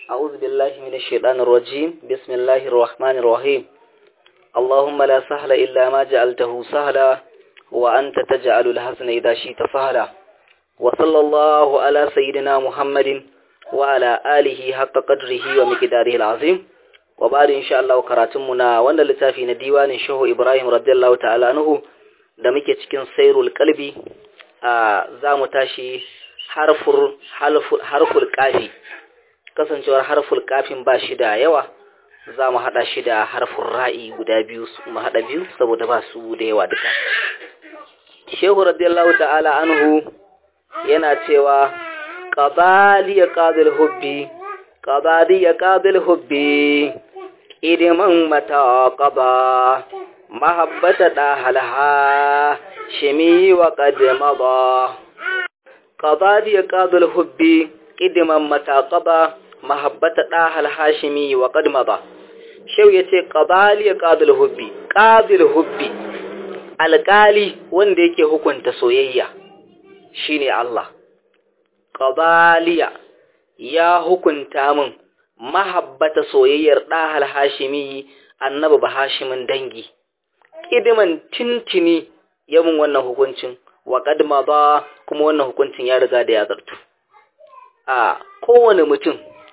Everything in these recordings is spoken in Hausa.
أعوذ بالله من الشيطان الرجيم بسم الله الرحمن الرحيم اللهم لا سهل إلا ما جعلته سهلا وأنت تجعل الحسن إذا شئت سهلا وصلى الله على سيدنا محمد وعلى آله حق قدره ومقداره العظيم وبعد إن شاء الله كراتمنا وانا لتافي نديوان شهو إبراهيم رضي الله تعالى عنه da muke cikin sairul kalbi a za mu tashi harful kafi kasancewar harful kafin ba shi da yawa za mu haɗa shi da harfin ra'i guda biyu mu haɗa biyu saboda ba su da yawa duka shehu radiyallahu ta'ala anhu yana cewa qadali ya qadil hubbi qadali ya qadil hubbi idiman mata qaba mahabbata da halha shimi wa qad mada qadali ya qadil hubbi idiman mata qaba mahabbata da halha shimi wa qad mada shehu yace qadali ya qadil hubbi qadil hubbi alƙali wanda yake hukunta soyayya shine Allah qadaliya ya hukunta min mahabbata soyayyar ɗahal hashimi annabi ba hashimin dangi kidiman tintini ya mun wannan hukuncin wa kadma ba kuma wannan hukuncin ya riga da ya zartu a kowane mutum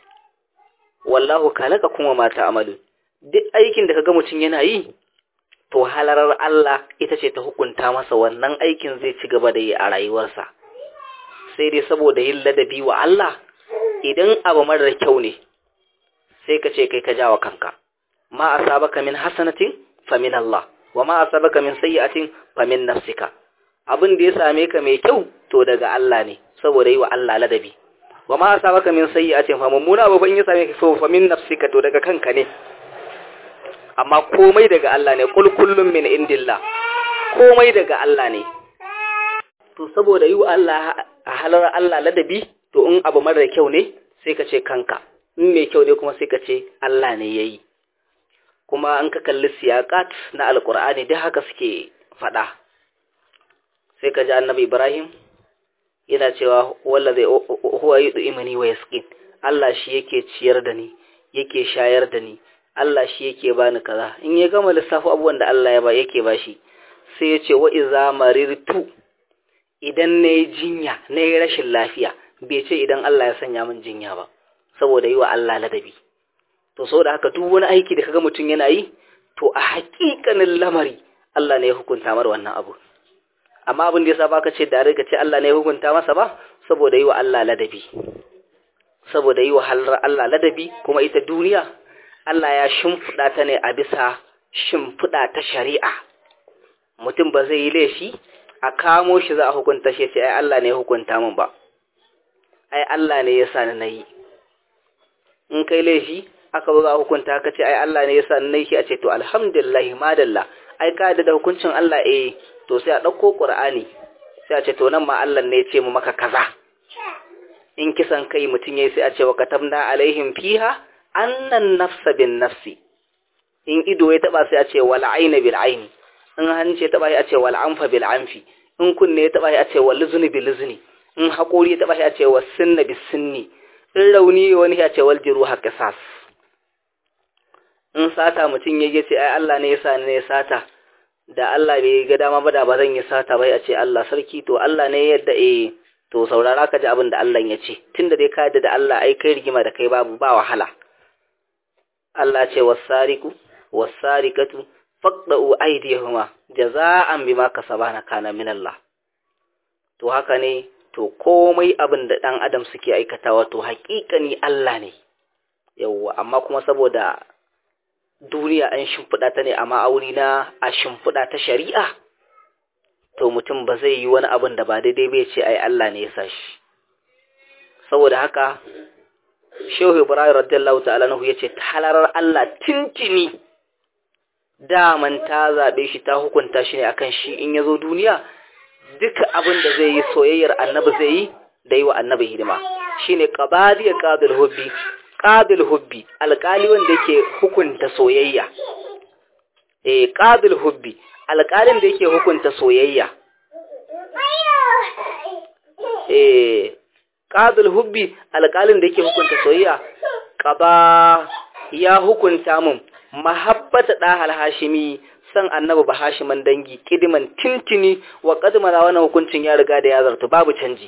wallahu kalaka kuma mata amalu duk aikin da kaga mutum yana yi to halarar Allah ita ce ta hukunta masa wannan aikin zai ci gaba da yi a rayuwarsa sai dai saboda yin ladabi wa Allah idan abu marar kyau ne sai ka ce kai ka jawa kanka ma asabaka min hasanatin fa min Allah wa ma asabaka min sayyi'atin fa min nafsika abin da ya same ka mai kyau to daga Allah ne saboda yi wa Allah ladabi wa ma asabaka min sayyi'atin fa mummuna abu ban ya same ka so fa min nafsika to daga kanka ne amma komai daga Allah ne kul kullum min indillah komai daga Allah ne to saboda yi wa Allah a halar Allah ladabi to in abu mara kyau ne sai ka ce kanka in mai kyau ne kuma sai ka ce Allah ne yayi kuma an ka kalli siyaqat na alqur'ani duk haka suke fada sai ka ji annabi Ibrahim yana cewa wallazi huwa yud'imani wa yasqin Allah shi yake ciyar da ni yake shayar da ni Allah shi yake bani kaza in ya gama lissafi abubuwan da Allah ya ba yake bashi sai ya ce wa iza marirtu idan na yi jinya na yi rashin lafiya bai ce idan Allah ya sanya min jinya ba saboda yi wa Allah ladabi to saboda haka duk wani aiki da kaga mutum yana yi to a haƙiƙanin lamari Allah ne ya hukunta mar wannan abu amma abin da yasa baka ce da ka ce Allah ne ya hukunta masa ba saboda yi wa Allah ladabi saboda yi wa halar Allah ladabi kuma ita duniya Allah ya shimfiɗa ta ne a bisa shimfiɗa ta shari'a mutum ba zai yi laifi a kamo shi za a hukunta shi ce ai Allah ne ya hukunta min ba ai Allah ne ya sa ni nayi in kai laifi aka zo za a hukunta ka ce ai Allah ne ya sa ni nayi shi a ce to alhamdulillah madalla ai ka da hukuncin Allah eh to sai a ɗauko Qur'ani sai a ce to nan ma Allah ne ya ce mu maka kaza in kisan kai mutum yayi sai a ce wa katabna alaihim fiha annan nafsa bin nafsi in ido ya taba sai a ce wal aina bil aini in hanci ya taba sai a ce wal anfa bil anfi in kunne ya taba sai a ce wal luzni bil luzni in haƙori ya taba sai a ce was sinna bis sinni in rauni wani ya ce wal jiruha qisas in sata mutum ya ce ai Allah ne ya sa ne ya sata da Allah bai ga dama ba da ba zan yi sata bai a ce Allah sarki to Allah ne yadda eh to saurara ka ji abin da Allah ya ce tunda dai ka yadda da Allah ai kai rigima da kai babu ba wahala Allah ce wasariku wasarikatu faqda'u aydihuma jaza'an bima kasabana kana min Allah to haka ne to komai abin da dan adam suke aikatawa to haƙiƙani Allah ne yawwa amma kuma saboda duniya an shimfiɗa ta ne a ma'auni na a shimfiɗa ta shari'a to mutum ba zai yi wani abin da ba daidai bai ce ai Allah ne ya sa shi saboda haka Shehu Ibrahim radiyallahu ta'ala nahu yace halarar Allah tintini daman ta zabe shi ta hukunta shi ne akan shi in yazo duniya duka abin da zai yi soyayyar annabi zai yi da yi wa annabi hidima shine qabadiya qadil hubbi qadil hubbi alƙali wanda yake hukunta soyayya eh qadil hubbi alƙalin da yake hukunta soyayya eh qadul hubbi alƙalin da yake hukunta soyayya qaba ya hukunta mun mahabbata dahal hashimi san annabi ba hashiman dangi kidiman tintini wa qadmana wannan hukuncin ya riga da ya zartu babu canji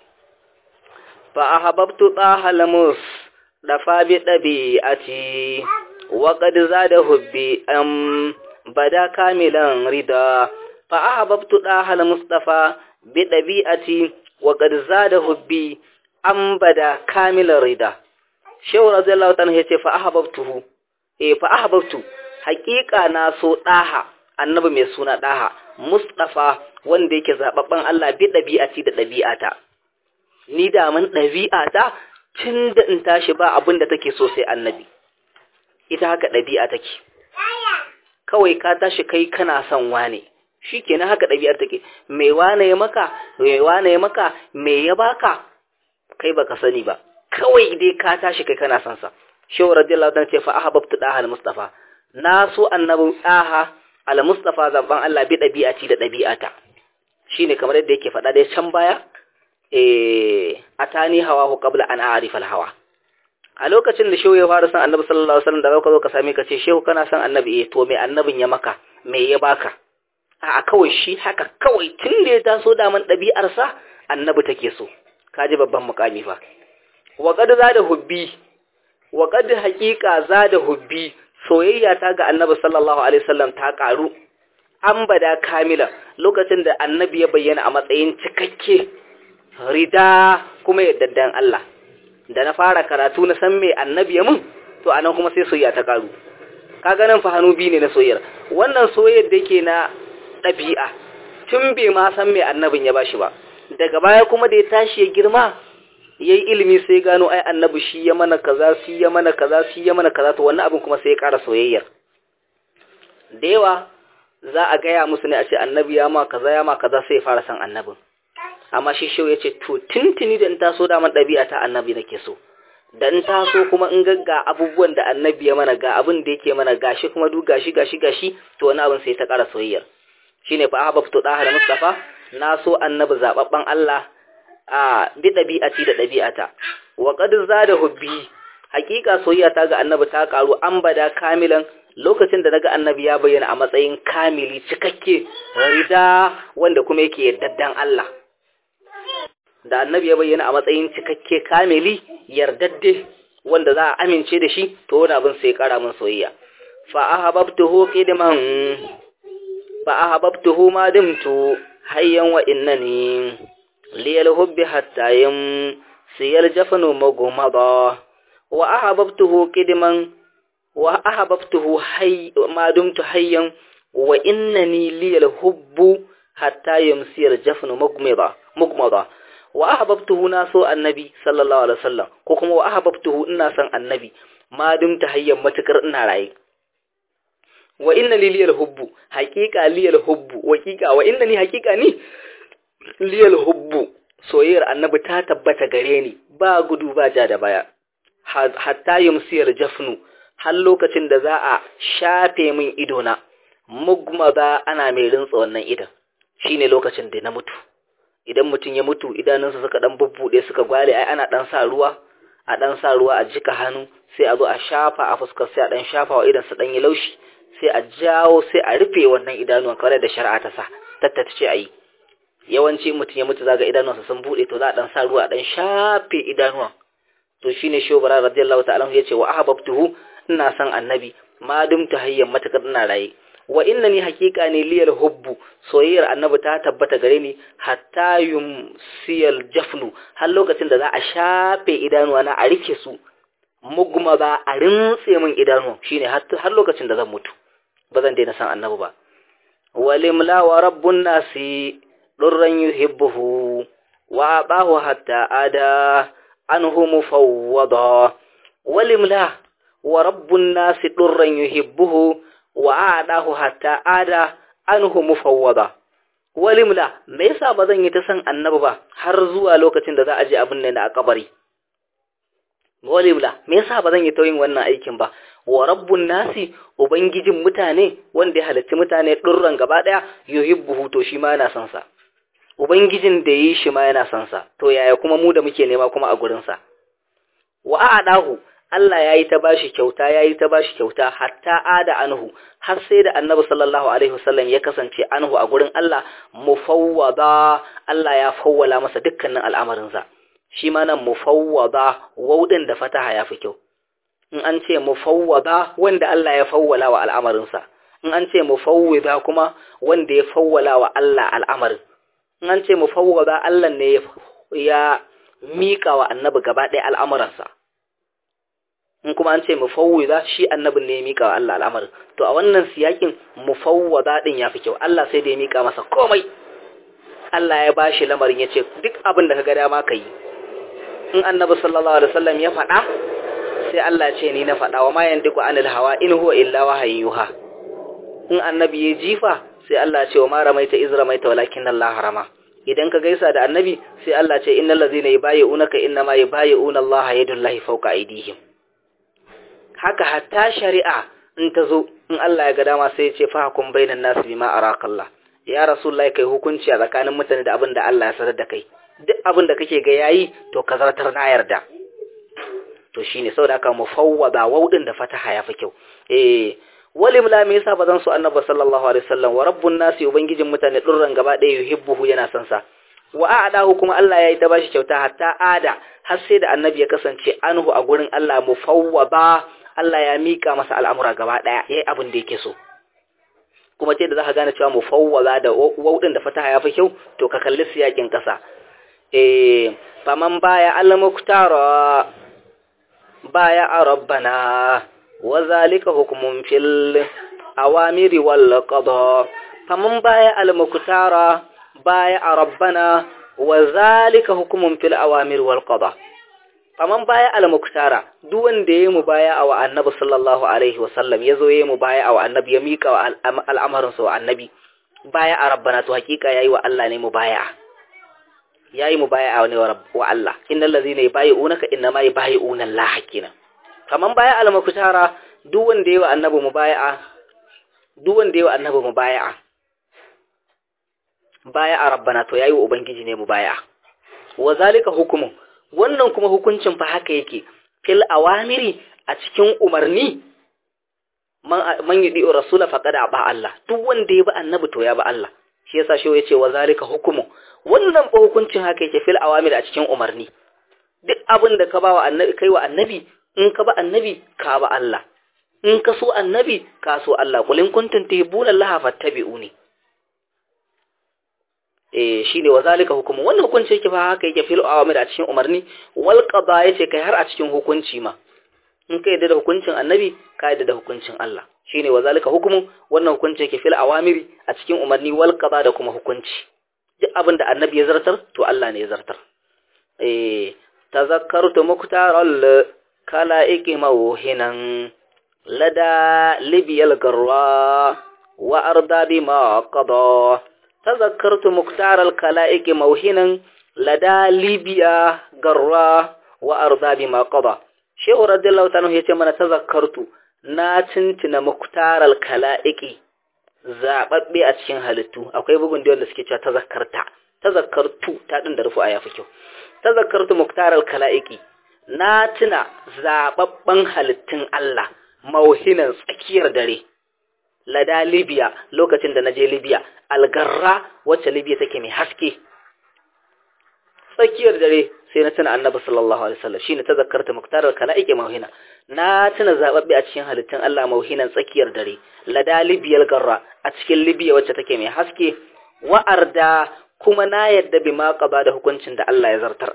fa ahabbtu dahal mus dafa bi dabi'ati wa qad zada hubbi am bada kamilan rida fa ahabbtu dahal mustafa bi dabi'ati wa qad zada hubbi am bada kamilan rida shehu radiyallahu ta'ala yace fa ahabbtuhu eh fa ahabbtu haqiqa na so daha annabi mai suna daha mustafa wanda yake zababban Allah bi dabi'ati da dabi'ata ni da mun dabi'ata tunda in tashi ba abin da take so sai annabi ita haka dabi'a take kawai ka tashi kai kana son wane shikenan haka dabi'ar take me wane ya maka me wane ya maka me ya baka kai baka sani ba kawai dai ka tashi kai kana son sa shehu radiyallahu ta'ala ce fa ahabbtu daha al-mustafa na so annabi daha al-mustafa zaban Allah bi dabi'ati da dabi'ata shine kamar yadda yake faɗa dai can baya eh atani hawahu qabla an a'rif al-hawa a lokacin da shehu ya fara san annabi sallallahu alaihi wasallam da ka zo ka same ka ce shehu kana san annabi eh to me annabin ya maka me ya baka a kawai shi haka kawai tun da ya taso da man ɗabi'arsa annabi take so kaji babban mukami fa wa qad zada hubbi wa qad haqiqa zada hubbi soyayya ta ga annabi sallallahu alaihi wasallam ta karu an bada kamila lokacin da annabi ya bayyana a matsayin cikakke rida kuma yaddan Allah da na fara karatu na san me annabi ya mun to anan kuma sai soyayya ta karu kaga nan fa hannu biyu ne na soyayyar wannan soyayyar da yake na ɗabi'a tun bai ma san me annabin ya bashi ba daga baya kuma da ya tashi ya girma yayi ilimi sai gano ai annabi shi ya mana kaza shi ya mana kaza shi ya mana kaza to wannan abin kuma sai ya ƙara soyayyar da yawa za a gaya musu ne a ce annabi ya ma kaza ya ma kaza sai ya fara san annabin amma shi shehu ya ce to tuntuni da in taso da man ɗabi'a ta annabi nake so da in taso kuma in ga abubuwan da annabi ya mana ga abin da yake mana gashi kuma duk gashi gashi gashi to wani abin sai ta ƙara soyayyar shine fa ahbabtu daha da mustafa na so annabi zababban Allah a bi dabi'ati da dabi'ata wa qad zada hubbi hakika soyayya ta ga annabi ta karu an bada kamilan lokacin da naga annabi ya bayyana a matsayin kamili cikakke rida wanda kuma yake yardaddan Allah da annabi ya bayyana a matsayin cikakke kamili yardadde wanda za a amince da shi to wani abin sai kara min soyayya fa ahbabtuhu qidman fa ahbabtuhu ma dimtu hayyan wa innani liyal hubbi hatta yam siyal jafanu magumada wa ahbabtuhu qidman wa ahbabtuhu hay ma dumtu hayyan wa innani liyal hubbu hatta yamsiyal jafanu magumada magumada wa ahbabtuhu na so annabi sallallahu alaihi wasallam ko kuma wa ahbabtuhu ina son annabi ma dumta hayyan matukar ina raye wa inna li liyal hubbu haqiqa liyal hubbu waqiqa wa inna ni haqiqa ni liyal hubbu soyayyar annabi ta tabbata gare ni ba gudu ba ja da baya hatta yumsiyar jafnu har lokacin da za a shafe min idona mugmada ana mai rintsa wannan idan shine lokacin da na mutu idan mutum ya mutu idanunsa suka dan bubbude suka gwale ai ana dan sa ruwa a dan sa ruwa a jika hannu sai a zo a shafa a fuskar sai a dan shafa wa idan sa dan yi laushi sai a jawo sai a rufe wannan idanuwan kamar da shari'a ta sa tattata ce ayi yawanci mutum ya mutu zaga idanuwansa sun bude to za a dan sa ruwa a dan shafe idanuwan to shine shobara radiyallahu ta'ala yace wa ahbabtuhu ina san annabi ma dumta hayyan matakar ina raye wa innani haqiqa ne liyal hubbu soyayyar annabi ta tabbata gare ni hatta yumsiyal jafnu har lokacin da za a shafe idanuwa na a rike su mugma ba a rintse min idanuwa shine har lokacin da zan mutu ba zan daina san annabi ba walimla wa rabbun nasi durran yuhibbuhu wa abahu hatta ada anhu mufawwada walimla wa rabbun nasi durran yuhibbuhu wa adahu hatta ada anhu mufawwada walimla me yasa ba zan yi ta san annabi ba har zuwa lokacin da za a je abin nan a kabari walimla me yasa ba zan yi ta yin wannan aikin ba wa rabbun nasi ubangijin mutane wanda ya halarci mutane durran gaba daya yuhibbuhu to shi ma yana son sa ubangijin da yi shi ma yana son sa to yaya kuma mu da muke nema kuma a gurin sa wa adahu Allah yayi ta bashi kyauta yayi ta bashi kyauta hatta ada anhu har sai da Annabi sallallahu alaihi wasallam ya kasance anhu a gurin Allah mufawwada Allah ya fawwala masa dukkanin al'amarinsa shi ma nan mufawwada waudin da fataha ya fi kyau in an ce mufawwada wanda Allah ya fawwala wa al'amarinsa in an ce mufawwida kuma wanda ya fawwala wa Allah al'amarin in an ce mufawwada Allah ne ya mika wa annabi gaba ɗaya al'amuransa in kuma an ce mufawwida shi annabin ne ya mika wa Allah al'amarin to a wannan siyakin mufawwada din ya fi kyau Allah sai da ya mika masa komai Allah ya bashi lamarin ya ce duk abin da ka ga dama ka yi in annabi sallallahu alaihi wasallam ya faɗa sai Allah ce ni na faɗa wa ma yandiku anil hawa in huwa illa wahayin yuha in annabi ya jifa sai Allah ce wa ma ramaita iz ramaita walakin Allah harama idan ka gaisa da annabi sai Allah ce innal ladzina yubayyi'unaka inna ma yubayyi'una Allah yadullahi fawqa aydihim haka hatta shari'a in ta zo in Allah ya ga dama sai ya ce fa hukum bainan nas bima arakallah ya rasulullahi kai hukunci a tsakanin mutane da abin da Allah ya sanar da kai duk abin da kake ga yayi to ka zartar na yarda to shine saboda haka mufawwada waudin da fataha yafi kyau eh walim la me yasa bazan so annabi sallallahu alaihi wasallam wa rabbun nasi ubangijin mutane durran gaba ɗaya yuhibbuhu yana son sa wa a'dahu kuma Allah yayi ta bashi kyauta hatta ada har sai da annabi ya kasance anhu a gurin Allah mufawwada Allah ya mika masa al'amura gaba ɗaya yayi abin da yake so kuma ce da zaka gane cewa mufawwada da waudin da fataha yafi kyau to ka kalli siyakin kasa eh faman baya al-muktara baya a rabbana wa zalika hukumun fil awamiri wal qada faman baya al muktara baya a rabbana wa zalika hukumun fil awamiri wal qada faman baya al muktara duk wanda yayi mu baya wa annabi sallallahu alaihi wasallam yazo yayi mu baya wa annabi ya mika wa al'amarin sa wa annabi baya a rabbana to hakika yayi wa Allah ne mu baya yayi mubaya'a ne wa Allah innal ladzina yubayyi'unaka innama yubayyi'una Allah hakina kaman baya al-mukutara duk wanda yayi wa annabi mubaya'a duk wanda yayi wa annabi mubaya'a baya a rabbana to yayi wa ubangiji ne mubaya'a wa zalika hukumu wannan kuma hukuncin fa haka yake fil awamiri a cikin umarni man yudi rasula faqad aba Allah duk wanda ya bi annabi to ya bi Allah shi yasa shi yace wa zalika hukumu wannan ba hukuncin haka yake fil awamir a cikin umarni duk abin da ka ba wa annabi kai wa annabi in ka ba annabi ka ba Allah in ka so annabi ka so Allah qul in kuntum tuhibbuna Allah fattabi'uni eh shine wa zalika hukumu wannan hukunci yake fa haka yake fil awamir a cikin umarni wal qada yace kai har a cikin hukunci ma in ka yadda da hukuncin annabi ka yadda da hukuncin Allah shine wa zalika hukumu wannan hukunci yake fil awamiri a cikin umarni wal qada da kuma hukunci duk abin da annabi ya zartar to Allah ne ya zartar eh tazakkartu muktaral kalaiki mawhinan lada libiyal garra wa arda bima qada tazakkartu muktaral kalaiki mawhinan lada libiya garra wa arda bima qada shehu radiyallahu ta'ala yace mana tazakkartu na tintina muktaral kalaiki zababbe a cikin halittu akwai bugun da wanda suke cewa tazakkarta tazakkartu ta din da rufu a yafi kyau tazakkartu muktaral kalaiki na tuna zababban halittun Allah mauhinan tsakiyar dare lada Libya lokacin da naje Libya algarra wacce Libya take mai haske tsakiyar dare sai na tuna annabi sallallahu alaihi wasallam shine tazakkarta muktaral kalaiki mauhina na tuna zababbe a cikin halittun Allah mauhinan tsakiyar dare lada Libya algarra a cikin Libya wacce take mai haske wa'arda kuma na yadda bi ma qaba da hukuncin da Allah ya zartar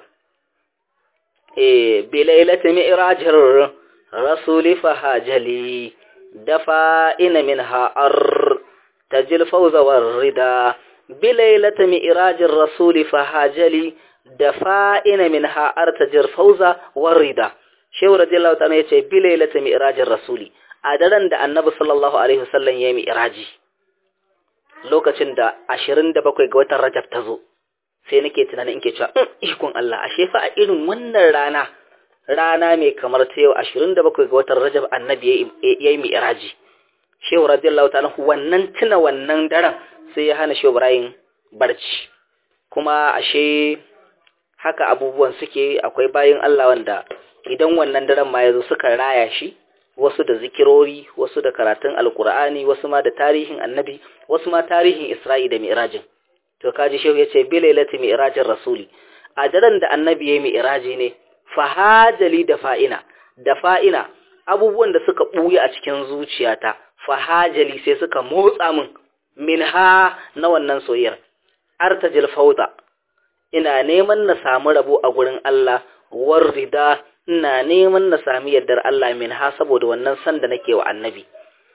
eh bi lailati mi'rajir rasuli fahajali dafa ina minha ar tajil fawza war rida bi lailati mi'rajir rasuli fahajali dafa ina minha ar tajil fawza war rida shehu radiyallahu ta'ala yace bi lailati mi'rajir rasuli a daren da annabi sallallahu alaihi wasallam ya yi mi'raji lokacin da ashirin da bakwai ga watan Rajab ta zo sai nake tunanin in ke cewa ikon Allah ashe fa a irin wannan rana rana mai kamar ta yau ashirin da bakwai ga watan Rajab annabi ya yi mi'raji shehu radiyallahu ta'ala wannan tuna wannan daren sai ya hana shehu Ibrahim barci kuma ashe haka abubuwan suke akwai bayin Allah wanda idan wannan daren ma yazo suka raya shi wasu da zikirori wasu da karatun alkur'ani wasu ma da tarihin annabi wasu ma tarihin isra'i da mi'rajin to kaji shehu yace bilailati mi'rajin rasuli a daren da annabi yayi mi'raji ne fahajali da fa'ina da fa'ina abubuwan da suka buya a cikin zuciyata fahajali sai suka motsa min minha na wannan soyayyar artajil fauda ina neman na samu rabo a gurin Allah warrida ina neman na sami yardar Allah min ha saboda wannan san da nake wa annabi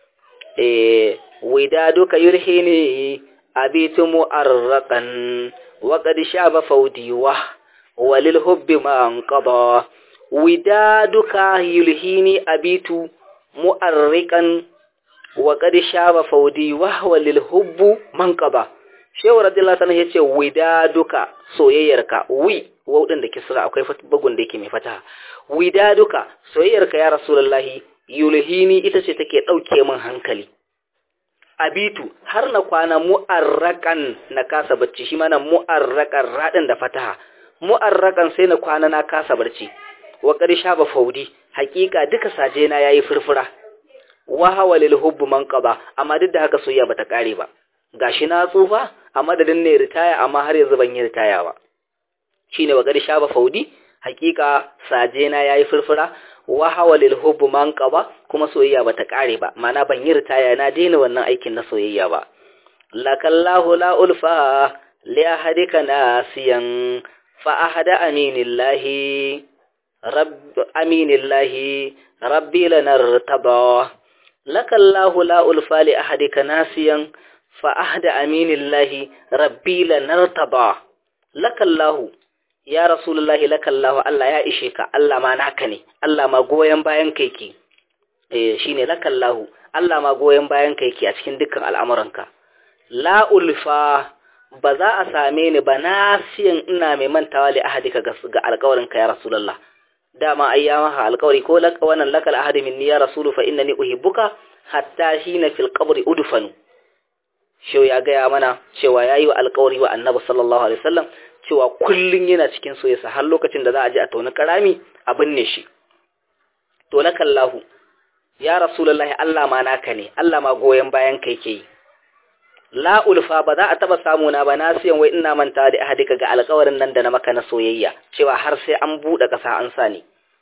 eh wida duka yurhini abitu mu'arraqan wa qad shaba fawdi wa walil hubbi ma anqada wida duka yulhini abitu mu'arriqan wa qad shaba fawdi wa walil hubbu manqaba shehu radiyallahu anhu yace wida duka soyayyarka wi wau din da kisra akwai bugun da yake mai fataha wida duka soyayyarka ya rasulullahi yulhini ita ce take dauke min hankali abitu har na kwana mu'arrakan na kasa bacci shi mana mu'arrakan radin da fataha mu'arrakan sai na kwana na kasa barci wa qarsha ba faudi hakika duka saje na yayi furfura wa hawalil hubbu manqaba amma duk da haka soyayya bata kare ba gashi na tsufa a madadin ne ritaya amma har yanzu ban yi ritaya ba shine wa qarsha ba faudi hakika saje na yayi furfura wa hawalil hubbu manqaba kuma soyayya bata kare ba mana ban yi ritaya na daina wannan aikin na soyayya ba lakallahu la ulfa li ahadika nasiyan fa ahada aminillahi rabb aminillahi rabbi lanartaba lakallahu la ulfa li ahadika nasiyan fa ahada aminillahi rabbi lanartaba lakallahu ya rasulullahi lakallahu Allah ya ishe ka Allah ma naka ne Allah ma goyen bayan kai ki eh shine lakallahu Allah ma goyen bayan kai ki a cikin dukkan al'amuranka la ulfa ba za a same ni ba nasiyan ina mai mantawa li ahadika ga ga alƙawarin ka ya rasulullah dama ayyama ha alƙawari ko laka wannan lakal ahadi minni ya rasulu fa innani uhibbuka hatta hina fil qabri udfanu shau ya gaya mana cewa yayi wa alƙawari wa annabi sallallahu alaihi wasallam cewa kullun yana cikin soyayya har lokacin da za a je a tauna karami a binne shi to lakallahu ya rasulullahi Allah ma naka ne Allah ma goyen bayan kai ke yi la ulfa ba za a taba samu na ba na siyan wai ina manta da ahadika ga alƙawarin nan da na maka na soyayya cewa har sai an bude kasa an sani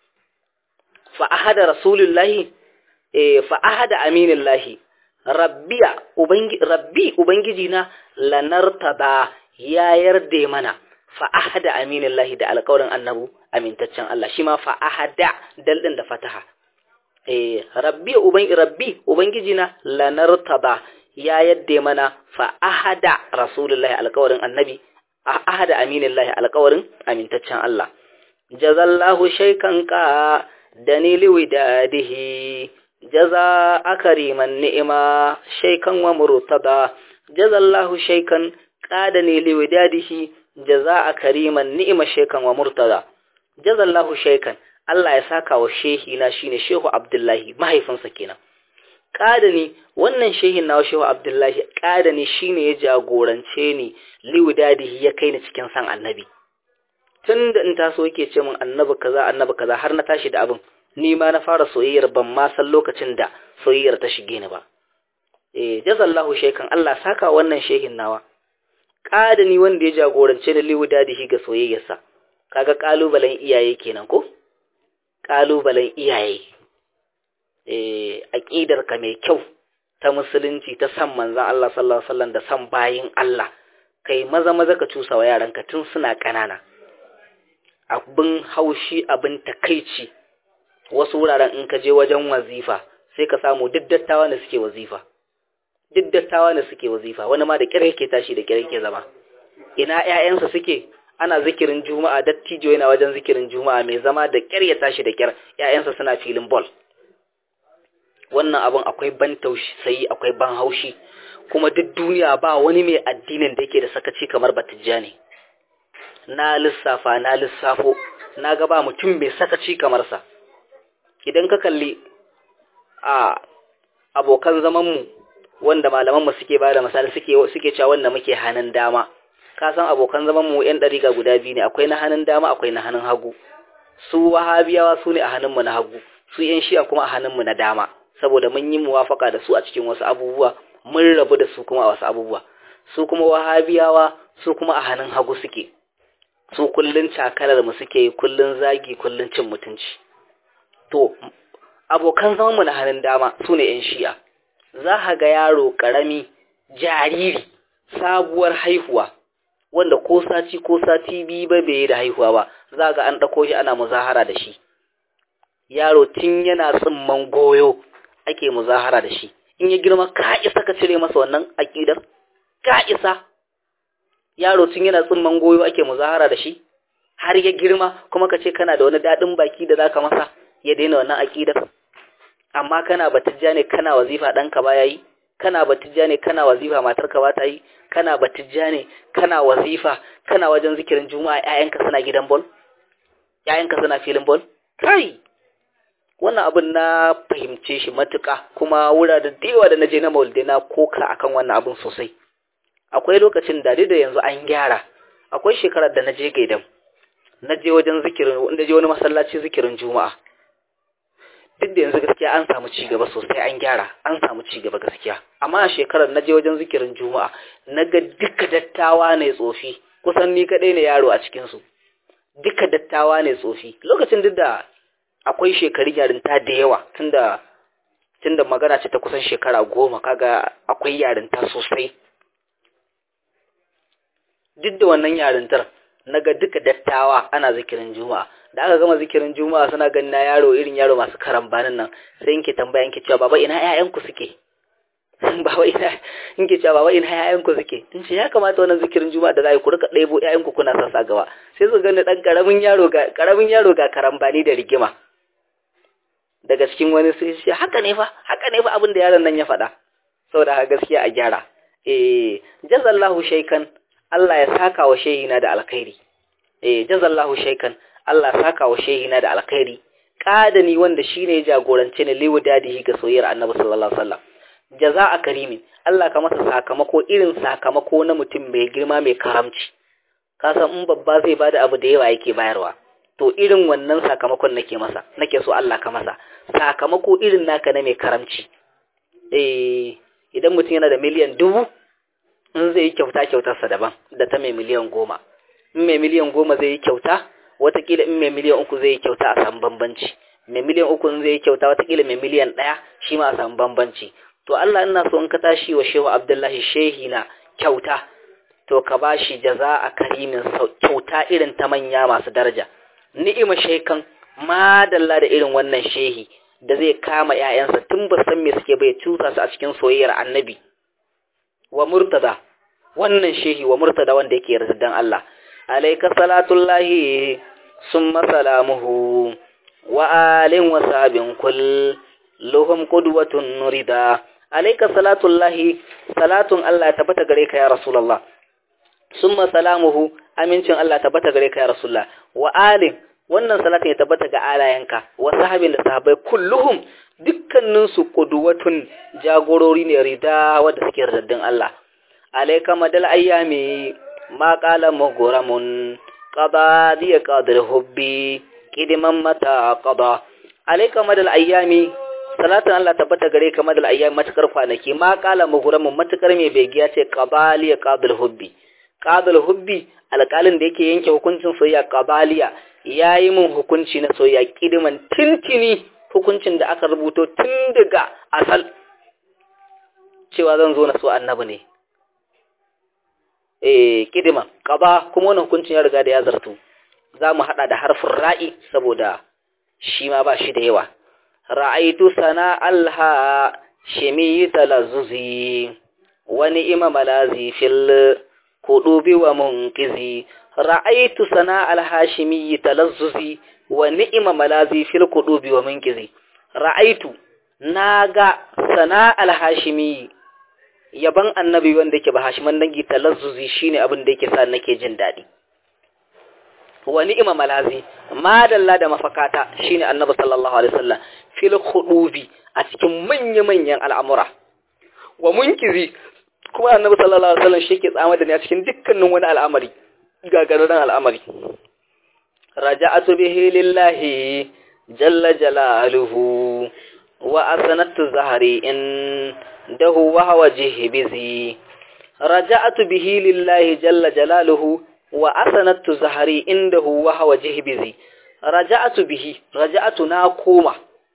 fa ahada rasulullahi eh fa ahada aminillahi rabbiya ubangi rabbi ubangiji na lanartada ya yarda mana fa ahada aminillahi da alƙawarin annabu amintaccen Allah shi ma fa ahada dal din da fataha eh rabbi ubangi rabbi ubangiji na lanartada ya yadda mana fa ahada rasulullahi alƙawarin annabi ahada aminillahi alƙawarin amintaccen Allah jazallahu shaykan ka danili widadihi jaza akariman ni'ima shaykan wa murtada jazallahu shaykan qadani liwidadihi jaza akariman ni'ima shaykan wa murtada jazallahu shaykan Allah ya saka wa shehi na shine Shehu Abdullahi mahaifinsa kenan ƙadani wannan shehin nawa shehu abdullahi ƙadani shine ya jagorance ni liwidadihi ya kai ni cikin san annabi tun da in taso yake ce min annabi kaza annabi kaza har na tashi da abin ni ma na fara soyayyar ban ma san lokacin da soyayyar ta shige ni ba eh jazallahu shaykan Allah saka wannan shehin nawa ƙadani wanda ya jagorance ni liwidadihi ga soyayyarsa kaga kalubalen iyaye kenan ko kalubalen iyaye aƙidarka mai kyau ta musulunci ta san manzan Allah sallallahu Alaihi wasallam da san bayin Allah kai maza maza ka cusa wa yaranka tun suna ƙanana abin haushi abin takaici wasu wuraren in ka je wajen wazifa sai ka samu duk dattawa ne suke wazifa duk dattawa ne suke wazifa wani ma da kira yake tashi da kira yake zama ina ƴaƴansa suke ana zikirin juma'a dattijo yana wajen zikirin juma'a mai zama da kyar ya tashi da kyar ƴaƴansa suna filin ball wannan abin akwai ban tausayi akwai ban haushi kuma duk duniya ba wani mai addinin da yake da sakaci kamar batijjani na lissafa na lissafo na ga ba mutum mai sakaci kamar sa idan ka kalli a abokan zamanmu wanda malamanmu suke ba da misali suke suke cewa wanda muke hannun dama ka san abokan zamanmu yan dariga guda biyu ne akwai na hannun dama akwai na hannun hagu su wahabiyawa su ne a hannunmu na hagu su yan shi'a kuma a hannunmu na dama saboda mun yi muwafaka da su a cikin wasu abubuwa mun rabu da su kuma a wasu abubuwa su kuma wahabiyawa su kuma a hannun hagu suke su kullun cakalar mu suke kullun zagi kullun cin mutunci to abokan zaman mu na hannun dama su ne yan shi'a za ka ga yaro karami jariri sabuwar haihuwa wanda ko sati ko sati biyu ba bai da haihuwa ba za ga an ɗauko shi ana muzahara da shi yaro tun yana tsimman goyo ake muzahara da shi in ya girma ka isa ka cire masa wannan aƙidar ka isa yaro tun yana tsimman goyo ake muzahara da shi har ya girma kuma ka ce kana da wani daɗin baki da zaka masa ya daina wannan aƙidar amma kana batijja ne kana wazifa ɗanka ba yayi kana batijja ne kana wazifa matarka ba ta yi kana batijja ne kana wazifa kana wajen zikirin juma'a ƴaƴanka suna gidan bol ƴaƴanka suna filin bol kai wannan abin na fahimce shi matuƙa kuma wuraren da yawa da naje na maulidai na koka akan wannan abin sosai akwai lokacin da da yanzu an gyara akwai shekarar da naje gaidam naje wajen zikirin naje wani masallaci zikirin juma'a duk da yanzu gaskiya an samu ci gaba sosai an gyara an samu ci gaba gaskiya amma a shekarar naje wajen zikirin juma'a naga duka dattawa ne tsofi kusan ni kadai ne yaro a cikin su duka dattawa ne tsofi lokacin duk da akwai shekarun yarinta da yawa tunda tunda magana ce ta kusan shekara goma kaga akwai yarinta sosai duk da wannan yarintar naga duka dattawa ana zikirin juma'a da aka gama zikirin juma'a suna ganin na yaro irin yaro masu karambanin nan sai inke tambaya inke cewa baba ina ƴaƴanku suke baba ina inke cewa baba ina ƴaƴanku suke in ce ya kamata wannan zikirin juma'a da za ku rika ɗebo ƴaƴanku kuna sassa gaba sai su gani ɗan ƙaramin yaro ga ƙaramin yaro ga karambani da rigima daga cikin wani sai ce haka ne fa haka ne fa abin da yaron nan ya faɗa saboda gaskiya a gyara eh jazallahu shaykan Allah ya saka wa shehina da alkhairi eh jazallahu shaykan Allah saka wa shehina da alkhairi kadani wanda shine jagorance ne liwu dadihi ga soyayyar Annabi sallallahu alaihi wasallam jazaa karimin Allah ka masa sakamako irin sakamako na mutum mai girma mai karamci ka san in babba zai bada abu da yawa yake bayarwa to irin wannan sakamakon nake masa nake so Allah ka masa sakamako irin naka na mai karamci eh idan mutum yana da miliyan dubu in zai yi kyauta kyautarsa daban da ta mai miliyan goma in mai miliyan goma zai yi kyauta watakila in mai miliyan uku zai yi kyauta a samu bambanci mai miliyan uku zai yi kyauta watakila mai miliyan ɗaya shi ma a samu bambanci to Allah ina so in ka tashi wa shehu abdullahi shehi na kyauta to ka ba shi jaza a karimin kyauta irin ta manya masu daraja ni'ima shekan madalla da irin wannan shehi da zai kama ‘ya'yansa tun ba san me suke bai cusa su a cikin soyayyar annabi wa murtada wannan shehi wa murtada wanda yake yardan Allah alaika salatullahi summa salamuhu wa alin wa sabin kulluhum qudwatun nurida alaika salatullahi salatun Allah tabbata gare ka ya rasulullah summa salamuhu amincin Allah tabbata gare ka ya rasulullah wa alin wannan salatin ya tabbata ga alayanka wa sahabin da sahabbai kulluhum dukkaninsu qudwatun jagorori ne rida wanda suke yardan Allah alayka madal ayyami ma qala mughramun qada diya qadir hubbi kidiman mata qada alayka madal ayyami salatan Allah tabbata gare ka madal ayyami matakar kwanaki ma qala mughramun matakar mai begiya ce qabaliya qadir hubbi qadir hubbi alƙalin da yake yanke hukuncin soyayya qabaliya yayi min hukunci na soyayya kidiman tintini hukuncin da aka rubuto tun daga asal cewa zan zo na so annabi ne eh kidima qaba kuma wannan hukuncin ya riga da ya zartu zamu hada da harfin ra'i saboda shi ma ba shi da yawa ra'aitu sana alha shimi talazzuzi wa ni'ma malazi fil kudubi wa munqizi ra'aitu sana alhashimi talazzuzi wa ni'ma malazi fil kudubi wa munqizi ra'aitu naga sana alhashimi yaban annabi wanda yake ba hashiman dangi talazzuzi shine abin da yake sa nake jin dadi wa ni'ma malazi madalla da mafakata shine annabi sallallahu alaihi wasallam fil khudubi a cikin manya-manyan al'amura wa munkizi kuma annabi sallallahu alaihi wasallam shi ke tsama da ni a cikin dukkanin wani al'amari gagararren al'amari raja'atu bihi lillahi jalla jalaluhu wa asanatu zahari in dahu wa hawa jihbizi raja'atu bihi lillahi jalla jalaluhu wa asanatu zahari indahu wa hawa jihbizi raja'atu bihi raja'atu na koma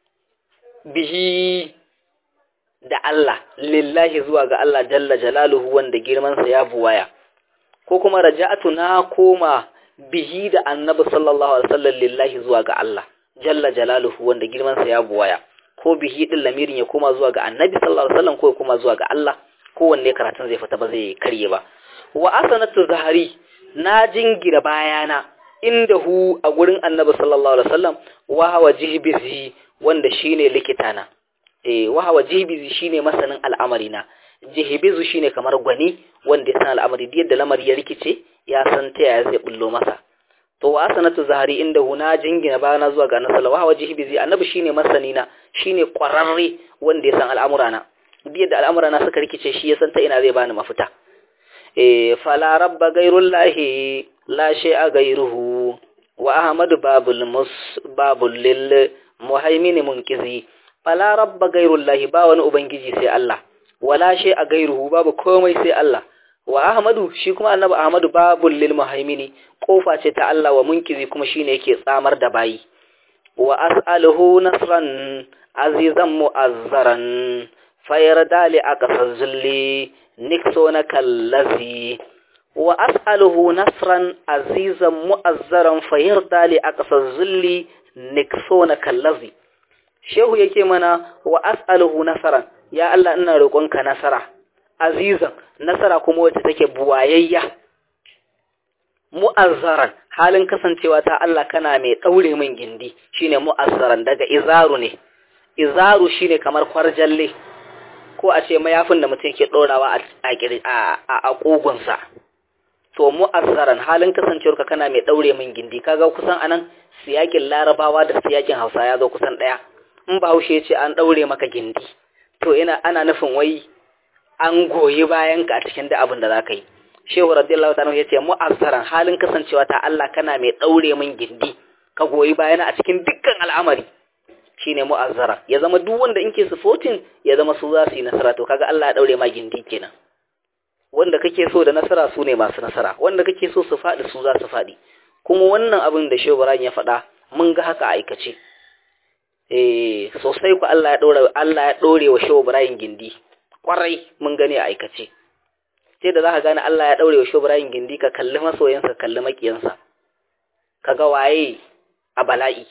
bihi da Allah lillahi zuwa ga Allah jalla jalaluhu wanda girmansa ya buwaya ko kuma raja'atu na koma bihi da annabi sallallahu alaihi wasallam lillahi zuwa ga Allah jalla jalaluhu wanda girmansa ya buwaya ko bihi din lamirin ya koma zuwa ga annabi sallallahu alaihi wasallam ko ya koma zuwa ga Allah kowanne karatun zai fita ba zai karye ba wa asanatu zahari na jingira bayana inda hu a gurin annabi sallallahu alaihi wasallam wa hawa jihbizi wanda shine likitana eh wa hawa jihbizi shine masanin al'amari na jihbizu shine kamar gwani wanda ya san al'amari da yadda lamari ya rikice ya san ta yaya zai bullo masa to wa sanatu zahari inda hu na jingina bayana zuwa ga annabi sallallahu alaihi jihbizi annabi shine masani na shine kwararre wanda ya san al'amura na duk yadda al'amura na suka rikice shi ya san ta ina zai bani mafita eh fala rabba gairullahi la shay'a gairuhu wa ahmadu babul mus babul lil muhaimin munkizi fala rabba gairullahi ba wani ubangiji sai Allah wala shay'a gairuhu babu komai sai Allah wa ahmadu shi kuma annabi ahmadu babul lil muhaimini kofa ce ta Allah wa munkizi kuma shine yake tsamar da bayi wa as'aluhu nasran azizan mu'azzaran fayarda li aqsa zulli niksona kallazi wa as'aluhu nasran azizan mu'azzaran fayarda li aqsa zulli niksona kallazi shehu yake mana wa as'aluhu nasran ya Allah ina roƙonka nasara azizan nasara kuma wacce take buwayayya mu'azzaran halin kasancewa ta Allah kana mai daure min gindi shine mu'azzaran daga izaru ne izaru shine kamar kwarjalle ko a ce mayafin da mutum ke ɗorawa a ƙugunsa to mu'azzaran halin kasancewarka kana mai ɗaure min gindi kaga kusan anan siyakin larabawa da siyakin hausa ya zo kusan ɗaya in ba haushe ce an ɗaure maka gindi to ina ana nufin wai an goyi bayan ka a cikin da abin da za ka yi shehu radiyallahu ta'ala ya ce mu'azzaran halin kasancewa ta Allah kana mai ɗaure min gindi ka goyi bayana a cikin dukkan al'amari shine mu'azzara ya zama duk wanda in ke supporting ya zama su za su yi nasara to kaga Allah ya daure ma gindi kenan wanda kake so da nasara su ne masu nasara wanda kake so su faɗi su za su faɗi kuma wannan abin da Shehu Ibrahim ya faɗa mun ga haka a aikace eh sosai ku Allah ya daure Allah ya daure wa Shehu Ibrahim gindi kwarai mun gani a aikace sai da zaka gane Allah ya daure wa Shehu Ibrahim gindi ka kalli masoyansa kalli makiyansa kaga waye a bala'i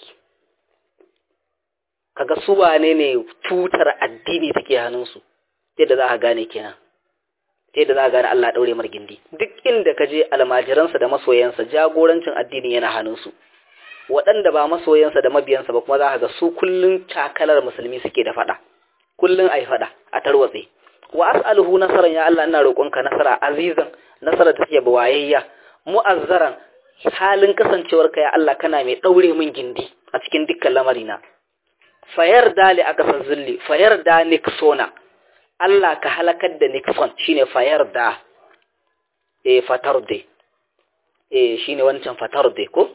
kaga su wane ne tutar addini take hannunsu sai da za ka gane kenan sai da za ka gane Allah daure mar gindi duk inda ka je almajiransa da masoyansa jagorancin addini yana hannunsu waɗanda ba masoyansa da mabiyansa ba kuma za ka ga su kullun takalar musulmi suke da faɗa kullun ai faɗa a tarwatse wa as'aluhu nasaran ya Allah ina roƙonka nasara azizan nasara take bawayayya mu'azzaran halin kasancewarka ya Allah kana mai daure min gindi a cikin dukkan lamarina fayar da li aka san zulli fayar da nixona Allah ka halakar da nixon shine fayar da e fatar de e shine wancan fatar de ko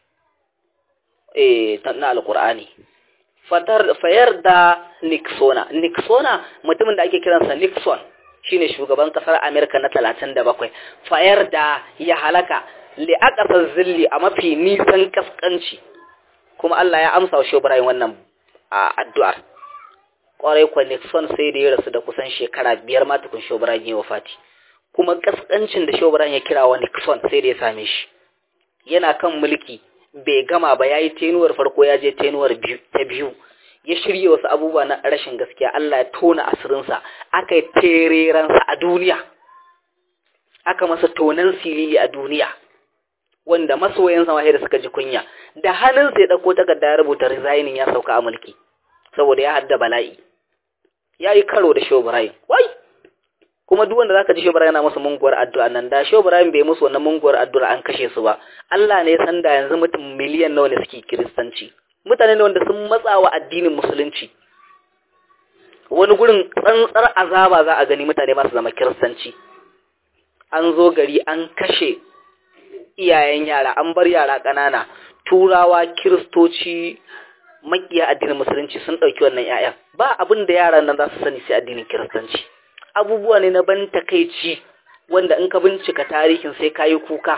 e na alqur'ani fatar fayar da nixona nixona mutumin da ake kiransa nixon shine shugaban kasar America na 37 fayar da ya halaka li aka san zulli a mafi nisan kaskanci kuma Allah ya amsa wa Shobrayin wannan a addu'ar ƙwarai kwa Nixon sai da ya rasu da kusan shekara biyar ma tukun Shobran ya wafati kuma kaskancin da Shobran ya kira wa Nixon sai da ya same shi yana kan mulki bai gama ba yayi tenuwar farko ya je tenuwar ta biyu ya shirye wasu abubuwa na rashin gaskiya Allah ya tona asirinsa aka yi tereransa a duniya aka masa tonan silili a duniya wanda masoyansa ma da suka ji kunya da hannunsa ya ɗauko takarda ya rubuta resigning ya sauka a mulki saboda ya hadda bala'i ya yi karo da Shehu Ibrahim wai kuma duk wanda zaka ji Shehu Ibrahim yana masa munguwar addu'a nan da Shehu Ibrahim bai musu wannan munguwar addu'a an kashe su ba Allah ne ya san da yanzu mutum miliyan nawa ne suke kiristanci mutane ne wanda sun matsa wa addinin musulunci wani gurin tsantsar azaba za a gani mutane masu zama kiristanci an zo gari an kashe iyayen yara an bar yara ƙanana turawa kiristoci makiya addinin musulunci sun ɗauki wannan 'ya'yan ba abin da yaran nan za su sani sai addinin kiristanci abubuwa ne na ban takaici wanda in ka bincika tarihin sai kayi kuka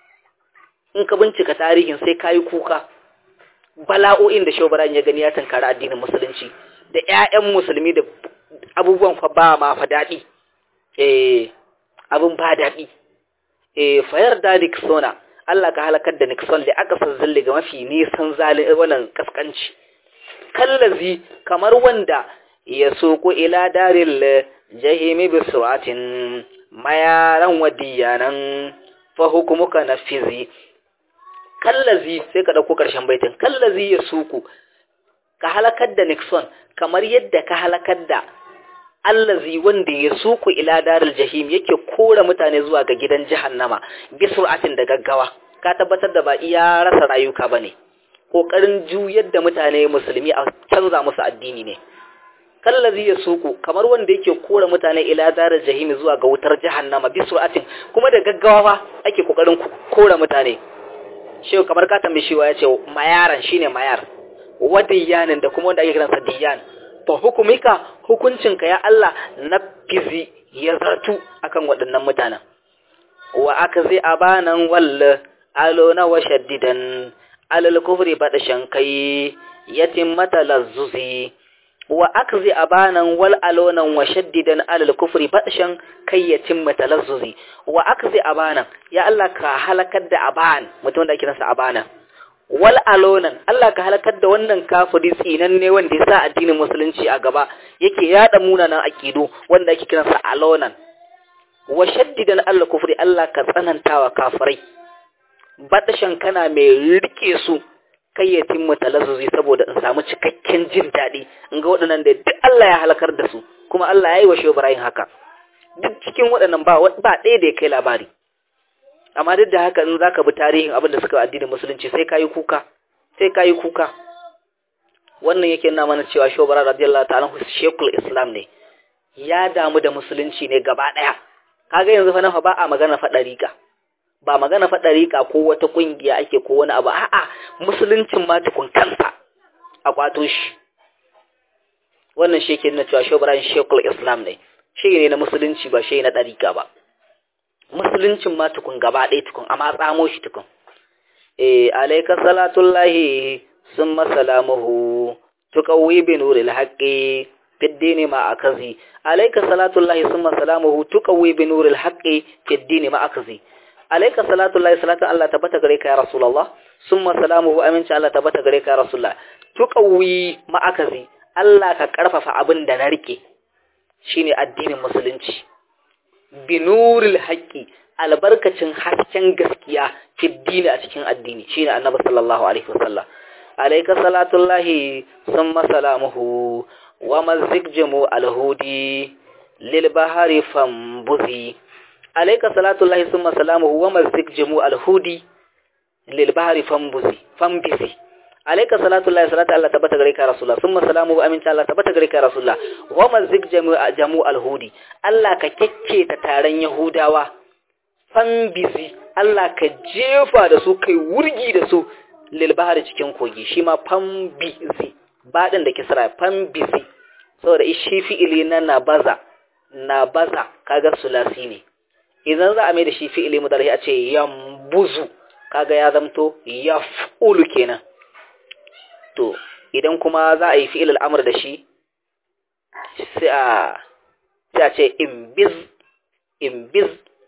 in ka bincika tarihin sai kayi kuka bala'o'in da shobaran ya gani ya tankara addinin musulunci da 'ya'yan musulmi da abubuwan fa ba ma fa daɗi eh abin ba daɗi eh fayar da Nixona Allah ka halakar da Nixon da aka san zille ga mafi nisan zalin wannan kaskanci kallazi kamar wanda ya soko ila daril jahimi bi suratin mayaran wadiyanan fa hukumuka nafizi kallazi sai ka dauko karshen baitin kallazi ya suku ka halakar da Nixon kamar yadda ka halakar da allazi wanda ya suku ila daril jahim yake kora mutane zuwa ga gidan jahannama bi sur'atin da gaggawa ka tabbatar da ba iya rasa rayuka bane kokarin juyar da mutane musulmi a canza musu addini ne kallazi ya suku kamar wanda yake kora mutane ila daril jahim zuwa ga wutar jahannama bi sur'atin kuma da gaggawa ake kokarin kora mutane shehu kamar ka tambaye shi ya ce mayaran shine mayar wadiyanin da kuma wanda ake kiransa diyan fa hukumika hukuncinka ya Allah na fizi ya zartu akan waɗannan mutanen wa aka zai abanan walla alo na wa shaddidan alal kufri bada shankai yatim mata lazzuzi wa aka zai abanan wal alonan wa shaddidan alal kufri bada shan kai yatim mata lazzuzi wa aka zai abanan ya Allah ka halakar da aban mutum da ake nasa abanan wal alonan Allah ka halakar da wannan kafiri tsinanne wanda ya sa addinin musulunci a gaba yake yada munanan akidu wanda ake kiransa alonan wa shaddidan Allah kufri Allah ka tsanantawa kafirai badashan kana mai rike su kai ya timmu talazzuzi saboda in samu cikakken jin daɗi in ga waɗannan da duk Allah ya halakar da su kuma Allah ya yi wa Ibrahim haka duk cikin waɗannan ba ba ɗaya da ya kai labari amma duk da haka in zaka bi tarihin abin da suka addinin musulunci sai kayi kuka sai kayi kuka wannan yake nuna mana cewa shobara radiyallahu ta'ala shekul islam ne ya damu da musulunci ne gaba daya kaga yanzu fa nan fa ba a magana fa dariqa ba magana fa dariqa ko wata kungiya ake ko wani abu a'a musuluncin ma tukun kansa a kwato shi wannan shi yake nuna cewa shobara shekul islam ne shi ne na musulunci ba shi na dariqa ba musuluncin ma tukun gaba ɗaya tukun amma tsamo shi tukun eh alayka salatullahi summa salamuhu tuqawwi bi nuril haqqi fid dini ma akazi alayka salatullahi summa salamuhu tuqawwi bi nuril haqqi fid dini ma akazi alayka salatullahi salatu Allah tabbata gare ka ya rasulullah summa salamuhu aminci Allah tabbata gare ka ya rasulullah tuqawwi ma akazi Allah ka karfafa abin da na rike shine addinin musulunci binuril haƙƙi albarkacin hasken gaskiya fiddini a cikin addini shine annabi sallallahu alaihi wasallam alayka salatullahi summa salamuhu wa mazigjamu alhudi lil bahari fambuzi alayka salatullahi summa salamuhu wa mazigjamu alhudi lil bahari fambuzi fambizi alayka salatullahi salatu Allah tabbata gare ka rasulullah summa salamuhu aminta Allah tabbata gare ka rasulullah wa mazig jamu alhudi Allah ka kekke ta taron yahudawa fambizi Allah ka jefa da su kai wurgi da su lil bahari cikin kogi shi ma fambizi badin da kisra fambizi saboda shi fi'ili na nabaza nabaza kaga sulasi ne idan za a mai da shi fi'ili mudari a ce yambuzu kaga ya zamto yaf'ulu kenan to idan kuma za a yi fi'il al'amur da shi sai a sai a ce imbiz imbiz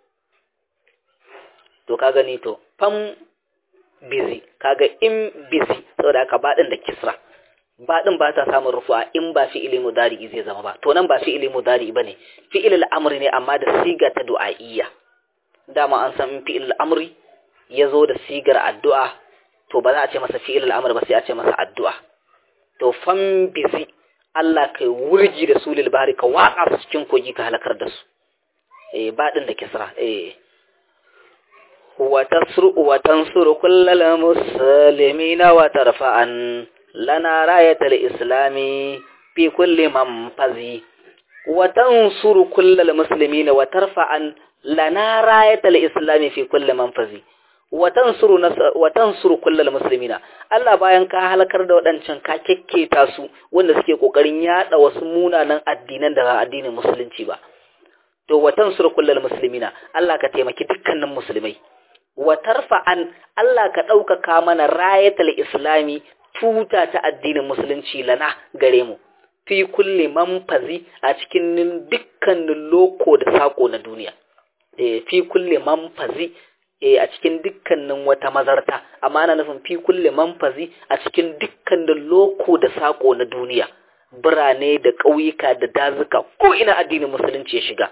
to ka gani to fam busy kaga in busy saboda haka baɗin da kisra baɗin ba ta samun rufuwa in ba fi'ili mudari zai zama ba to nan ba fi'ili mudari bane fi'il al'amri ne amma da siga ta du'a'iyya dama an san fi'il al'amri ya zo da sigar addu'a to ba za a ce masa fi'il al'amr ba sai a ce masa addu'a to fan bizi Allah kai wurgi da su lil bahri ka waka su cikin kogi ka halakar da su eh badin da kisra eh wa tasru wa tansuru kullal muslimina wa tarfa'an lana rayatal islami fi kulli manfazi wa tansuru kullal muslimina wa tarfa'an lana rayatal islami fi kulli manfazi wa tansuru wa tansuru kullal muslimina Allah bayan ka halakar da waɗancan ka kekketa su wanda suke kokarin yada wasu munanan addinan da addinin musulunci ba to wa tansuru kullal muslimina Allah ka taimaki dukkanin musulmai wa tarfa'an Allah ka ɗaukaka mana rayatul islami tuta ta addinin musulunci lana gare mu fi kulli manfazi a cikin dukkanin loko da sako na duniya e, fi kulli manfazi e, a cikin dukkanin wata mazarta amma ana nufin fi kulli manfazi a cikin dukkanin loko da sako na duniya birane da ƙauyuka da dazuka ko ina addinin musulunci ya shiga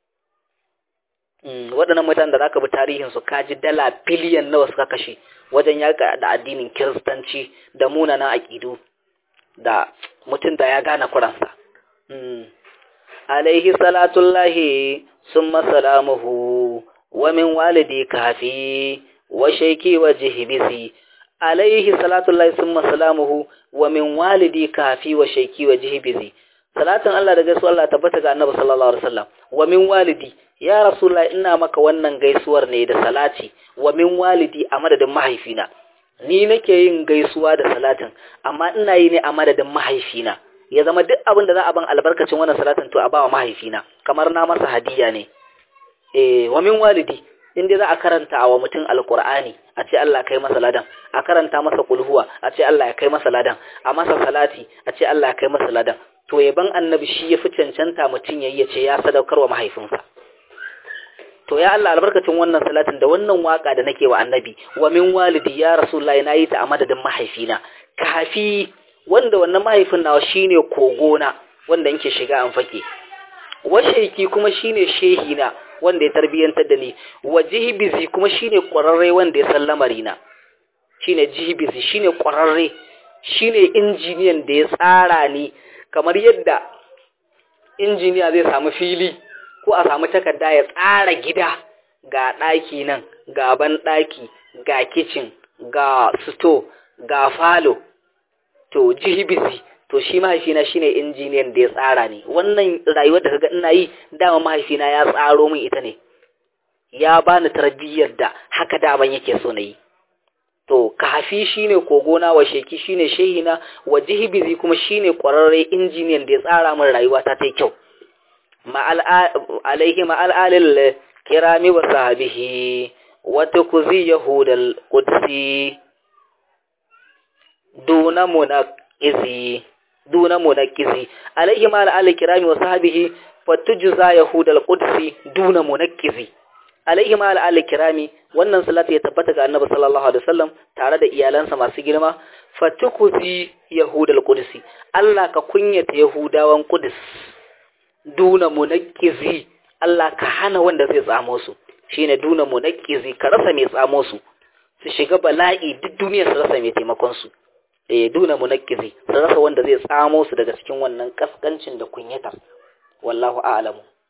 waɗannan mutanen da za ka bi tarihinsu kaji dala biliyan nawa suka kashe wajen yaƙa da addinin kiristanci da munanan aƙidu da mutum da ya gane kuransa. Alaihi salatullahi sun masalamuhu wa min walidi kafi wa shaiki wa jihibisi. Alaihi salatullahi sun masalamuhu wa min walidi kafi wa shaiki wa jihibisi. Salatin Allah da gaisuwar Allah tabbata ga Annabi sallallahu alaihi wasallam wa min walidi ya Rasulullah ina maka wannan gaisuwar ne da salati wa min walidi a madadin mahaifina. ni nake yin gaisuwa da salatin amma ina yi ne a madadin mahaifina ya zama duk abin da za a ban albarkacin wannan salatin to a bawa mahaifina kamar na masa hadiya ne eh wa min walidi in dai za a karanta wa mutum alqur'ani a ce Allah kai masa ladan a karanta masa kulhuwa a ce Allah ya kai masa ladan a masa salati a ce Allah ya kai masa ladan to yaban annabi shi ya fi cancanta mutum yayi ya ce ya sadaukarwa mahaifinsa to ya Allah albarkacin wannan salatin da wannan waka da nake wa annabi wa min walidi ya rasulullahi nayi ta a madadin mahaifina kafi wanda wannan mahaifin nawa shine kogona wanda yake shiga an fake wa sheki kuma shine shehina wanda ya tarbiyantar da ni wa jihbizi kuma shine kwararre wanda ya san lamarina shine jihbizi shine kwararre shine injiniyan da ya tsara ni kamar yadda injiniya zai samu fili ko a samu takarda ya tsara gida ga ɗaki nan ga ban ɗaki ga kicin ga sito ga falo to jihibisi to shi mahaifina shine injiniyan da ya tsara ne wannan rayuwar da kaga ina yi dama mahaifina ya tsaro min ita ne ya bani tarbiyyar da haka daban yake so na yi to kafi shine kogona wa sheki shine shehina wa jihibizi kuma shine kwararre injiniyan da ya tsara min rayuwa ta ta kyau alaihi ma'al'alil kirami wa sahabihi wata kuzi yahudal kudsi duna munaqizi duna munaqizi alaihi ma'al'alil kirami wa sahabihi fatujza yahudal kudsi duna munaqizi alaihi ma'al'alil kirami wannan salatu ya tabbata ga annabi sallallahu alaihi wasallam tare da iyalansa masu girma fatukuzi yahudal kudsi Allah ka kunyata yahudawan kudus duna munakkizi Allah ka hana wanda zai tsamo su shine duna munakkizi ka rasa mai tsamo su su shiga bala'i duk duniya su rasa mai taimakon su eh duna munakkizi su rasa wanda zai tsamo su daga cikin wannan kaskancin da kunyatar wallahu a'lamu